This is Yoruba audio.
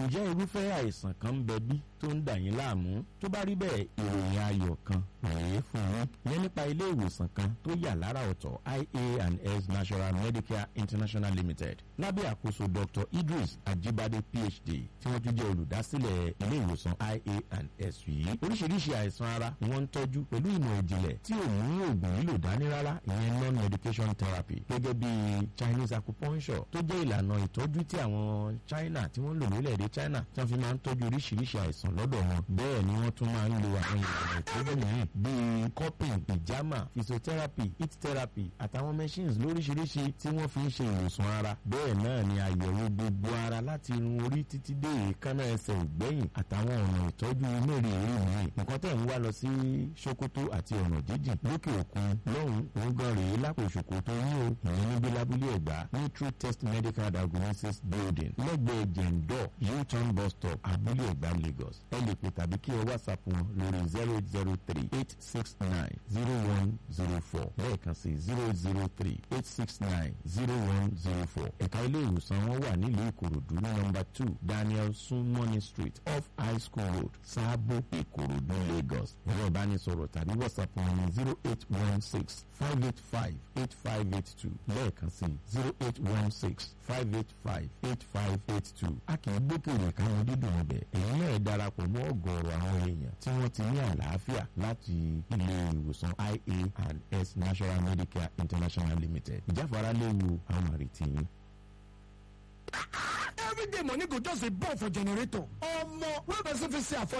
ǹjẹ́ irúfẹ́ àìsàn kan ń bẹ bí tó ń dà yín láàmú tó bá rí bẹ́ẹ̀ ìròyìn ayọ̀ kan rèé fún yín yẹn nípa ilé ìwòsàn kan tó yà lára ọ̀tọ̀ ia and s national medicare international limited lábẹ́ àkóso dr idris ajibade phd tí wọ́n tún jẹ́ olùdásílẹ̀ ilé ìwòsàn ia and s yìí oríṣiríṣi àìsàn ara ni wọ́n ń tọ́jú pẹ̀lú ìmọ̀ ìjìnlẹ̀ tí ò mú oògùn lílò dání rárá ìyẹn non medication therapy gẹ́gẹ́ bí chinese acupuncture tó jẹ́ ìlànà ìtọ́jú tí àwọn china tí wọ́n lò lórílẹ̀‐èdè china tí wọ́n fi máa ń tọ́jú oríṣiríṣi àìsàn lọ́dọ̀ wọn bẹ́ẹ̀ ni wọ́n tún máa ń lo àwọn ìlànà ìtọ́jú mìíràn bíi cupping ìjàmà physiotherapy heat therapy àtàwọn machines lóríṣiríṣi tí wọ́n fi ń ṣe ìwòsàn ara bẹ́ẹ̀ náà ni àyẹ̀wò gbogbo ara láti irun orí títí dé èékánná ẹsẹ̀ ògbẹ́yìn àtàwọn ọ̀nà ìtọ́jú mẹ́rẹ̀ẹ̀rin mìíràn nǹkan tẹ̀ ń wá lọ sí sokoto àti ọ̀nà jíjìn lókè òkun lọ́hùn òun gan rèé lápò sokoto yín o ìyẹn níbi lábúlé ẹ̀gbá ní true test medical diagnosis building lẹ́gbẹ̀ẹ́ jẹ̀ǹdọ̀ u-turn bus stop abúlé ẹ̀gbá lagos ẹ lè pè tàbí kí ẹ whatsapp wọn lórí zero zero three eight six nine zero one zero four lẹ́ẹ̀kan sí zero zero three eight six nine zero one zero four ẹ̀ka ilé ìwòsàn wọn wà nílùú ìkòròdú ní nọmba two daniel sunmoney street off high school road sábò ìkòròdú lagos ẹ̀rọ ìbánisọ̀rọ̀ tàbí whatsapp wọn ní zero eight one six five eight five eight five eight two lẹ́ẹ̀kan sí zero eight one six five eight five eight five eight two a kì í gbókèrè káwọn dídùn ọbẹ̀ èyí náà darapọ̀ mọ́ ọ̀gọ̀ọ̀rọ̀ àwọn èèyàn tí wọ́n ti ní àlàáfíà láti ilé ìwòsàn ia and s national medicare international limited ìjáfara léwu àwọn àrètí yín. everyday money go just dey burn for generator omo wey person fit say afford